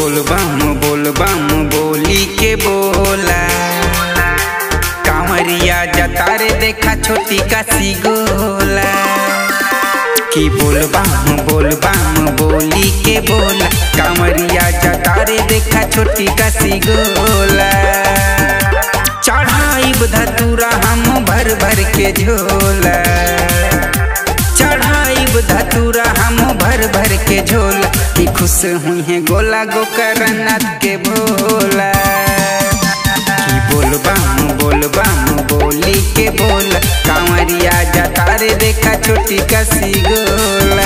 बोल बम बोल बम बोली के बोला कांवरिया जतारे देखा छोटी का सी गोला कि बोल बम बोल बम बोली के बोला कांवरिया जतारे देखा छोटी का सी गोला चढ़ाई धतूरा हम भर भर के झोला चढ़ाई धतूरा हम भर भर के झोला कि खुश हुई है गोला गोकरनाथ के भोला कि बोल बम बोल बम बोली के बोला कांवरिया जतारे देखा छोटी कसी गोला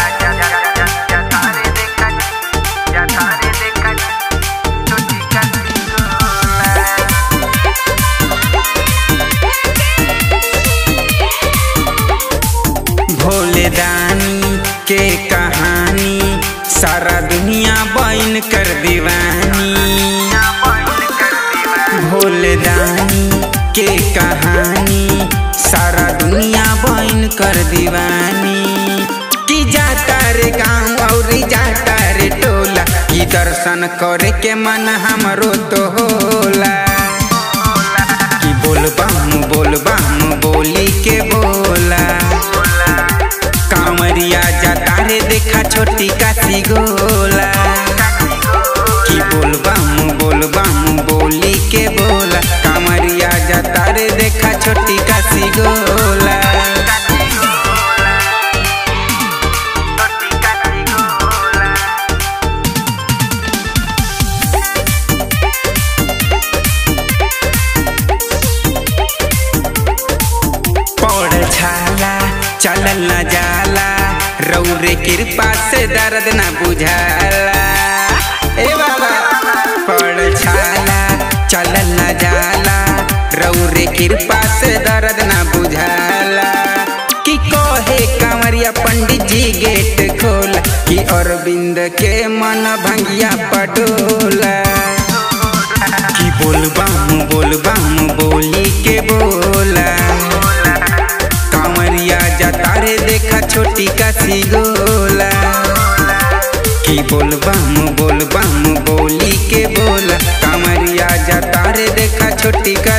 भोले दानी के कहानी सारा दुनिया बैन कर दीवानी भोले दानी के कहानी सारा दुनिया बैन कर दीवानी कि जाता रे गाँव और जाता रे टोला कि दर्शन करे के मन हमरो तो होला कि बोल बम बोल बम बोली के बोला कांवरिया जाता रे देखा छोटी काशी गोला कि बोल बम बोल बम बोली के बोला कांवरिया जाता रे देखा छोटी काशी गोला पौड़ छाला चलल न जाला रौरे कृपा से दर्द न बुझाला ए बाबा पौड़ छाला चलल न जाला रौरे कृपा से दर्द न बुझाला कि कहे कांवरिया पंडित जी गेट खोला कि अरविंद के मन भंगिया पटोला कि बोल बम बोल बम बोली के बोला कांवरिया जतारे देखा छोटी का सी गोला कि बोल बम बोल बम बोली के बोला कांवरिया जतारे देखा छोटी का